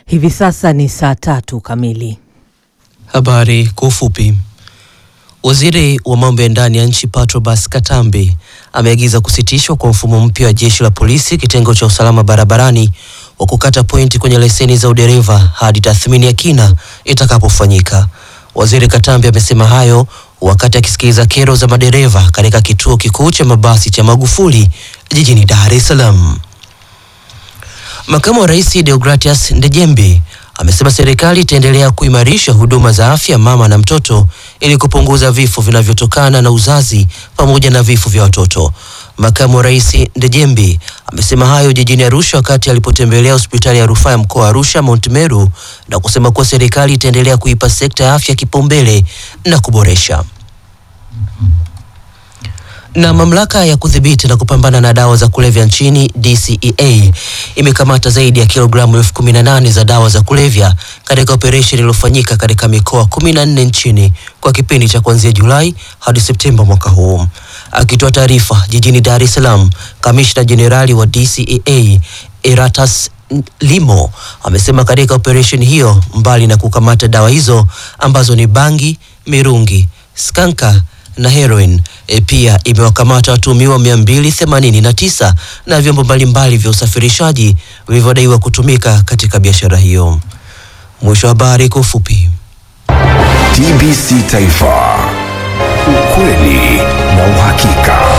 Hivi sasa ni saa tatu kamili. Habari kwa ufupi. Waziri wa mambo ya ndani ya nchi Patrobas Katambi ameagiza kusitishwa kwa mfumo mpya wa jeshi la polisi kitengo cha usalama barabarani wa kukata pointi kwenye leseni za udereva hadi tathmini ya kina itakapofanyika. Waziri Katambi amesema hayo wakati akisikiliza kero za madereva katika kituo kikuu cha mabasi cha Magufuli jijini Dar es Salaam. Makamu wa Rais Deogratias Ndejembi amesema serikali itaendelea kuimarisha huduma za afya mama na mtoto ili kupunguza vifo vinavyotokana na uzazi pamoja na vifo vya watoto. Makamu wa Rais Ndejembi amesema hayo jijini Arusha wakati alipotembelea hospitali ya rufaa ya mkoa wa Arusha Mount Meru na kusema kuwa serikali itaendelea kuipa sekta ya afya kipaumbele na kuboresha na mamlaka ya kudhibiti na kupambana na dawa za kulevya nchini DCEA imekamata zaidi ya kilogramu elfu kumi na nane za dawa za kulevya katika operesheni iliyofanyika katika mikoa kumi na nne nchini kwa kipindi cha kuanzia Julai hadi Septemba mwaka huu. Akitoa taarifa jijini Dar es Salaam, kamishna jenerali wa DCEA Eratas Limo amesema katika operesheni hiyo, mbali na kukamata dawa hizo ambazo ni bangi, mirungi, skanka na heroin e, pia imewakamata watuhumiwa 289 na vyombo mbalimbali vya usafirishaji vilivyodaiwa kutumika katika biashara hiyo. Mwisho wa habari kwa ufupi. TBC Taifa, ukweli na uhakika.